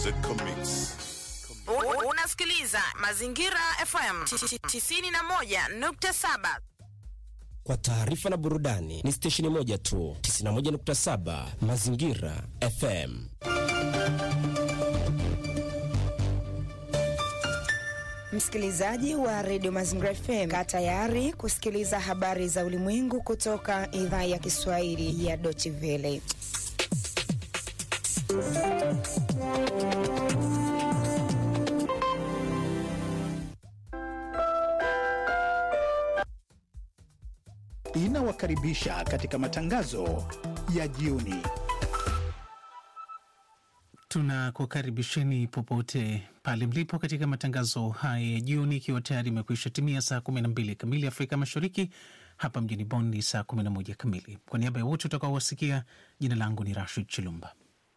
U- Unasikiliza Mazingira FM 91.7. Kwa taarifa na burudani ni stesheni moja tu, 91.7 Mazingira FM. Msikilizaji wa redio Mazingira FM, kaa tayari kusikiliza habari za ulimwengu kutoka idhaa ya Kiswahili ya Deutsche Welle. inawakaribisha katika matangazo ya jioni. Tunakukaribisheni popote pale mlipo katika matangazo haya ya jioni, ikiwa tayari imekwisha timia saa 12 kamili Afrika Mashariki. Hapa mjini Bonn ni saa 11 kamili. Kwa niaba ya wote utakaowasikia, jina langu ni Rashid Chilumba.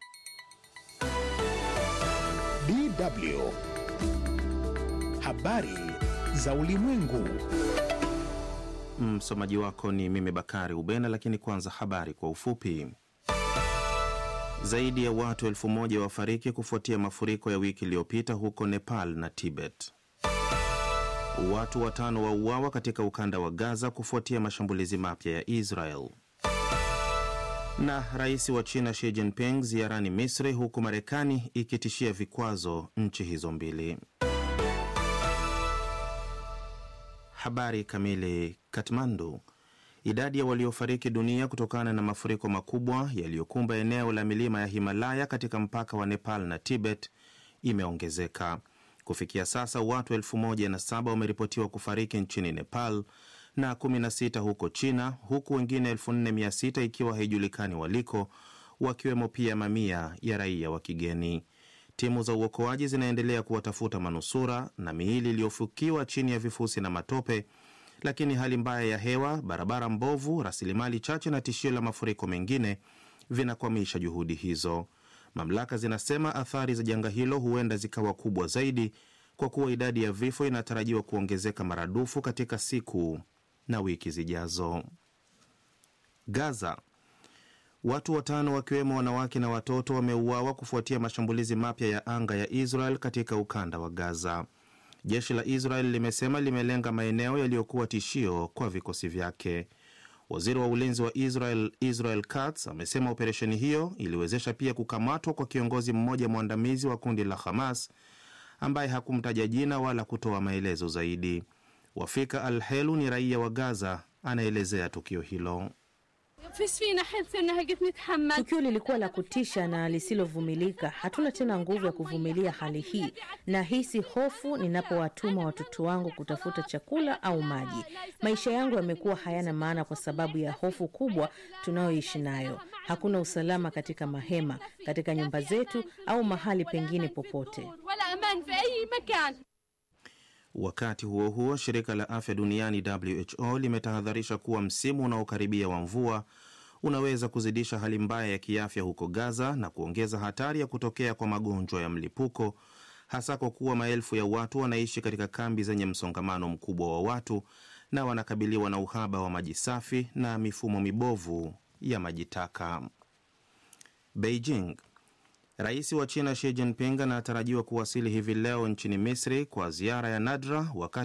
DW habari za ulimwengu. Msomaji wako ni mimi Bakari Ubena, lakini kwanza habari kwa ufupi. Zaidi ya watu elfu moja wafariki kufuatia mafuriko ya wiki iliyopita huko Nepal na Tibet. Watu watano wauawa katika ukanda wa Gaza kufuatia mashambulizi mapya ya Israel. Na rais wa China Xi Jinping ziarani Misri, huku Marekani ikitishia vikwazo nchi hizo mbili. Habari kamili. Katmandu. Idadi ya waliofariki dunia kutokana na mafuriko makubwa yaliyokumba eneo la milima ya Himalaya katika mpaka wa Nepal na Tibet imeongezeka. Kufikia sasa watu elfu moja na saba wameripotiwa kufariki nchini Nepal na 16 huko China, huku wengine 4600 ikiwa haijulikani waliko, wakiwemo pia mamia ya raia wa kigeni. Timu za uokoaji zinaendelea kuwatafuta manusura na miili iliyofukiwa chini ya vifusi na matope, lakini hali mbaya ya hewa, barabara mbovu, rasilimali chache na tishio la mafuriko mengine vinakwamisha juhudi hizo. Mamlaka zinasema athari za janga hilo huenda zikawa kubwa zaidi kwa kuwa idadi ya vifo inatarajiwa kuongezeka maradufu katika siku na wiki zijazo. Gaza, Watu watano wakiwemo wanawake na watoto wameuawa kufuatia mashambulizi mapya ya anga ya Israel katika ukanda wa Gaza. Jeshi la Israel limesema limelenga maeneo yaliyokuwa tishio kwa vikosi vyake. Waziri wa ulinzi wa Israel Israel Katz amesema operesheni hiyo iliwezesha pia kukamatwa kwa kiongozi mmoja mwandamizi wa kundi la Hamas ambaye hakumtaja jina wala kutoa maelezo zaidi. Wafika Al Helu ni raia wa Gaza, anaelezea tukio hilo. Tukio lilikuwa la kutisha na lisilovumilika. Hatuna tena nguvu ya kuvumilia hali hii. Nahisi hofu ninapowatuma watoto wangu kutafuta chakula au maji. Maisha yangu yamekuwa hayana maana kwa sababu ya hofu kubwa tunayoishi nayo. Hakuna usalama katika mahema, katika nyumba zetu au mahali pengine popote. Wakati huo huo, shirika la afya duniani WHO limetahadharisha kuwa msimu unaokaribia wa mvua unaweza kuzidisha hali mbaya ya kiafya huko Gaza na kuongeza hatari ya kutokea kwa magonjwa ya mlipuko, hasa kwa kuwa maelfu ya watu wanaishi katika kambi zenye msongamano mkubwa wa watu na wanakabiliwa na uhaba wa maji safi na mifumo mibovu ya maji taka. Beijing Rais wa China Xi Jinping anatarajiwa kuwasili hivi leo nchini Misri kwa ziara ya nadra wakati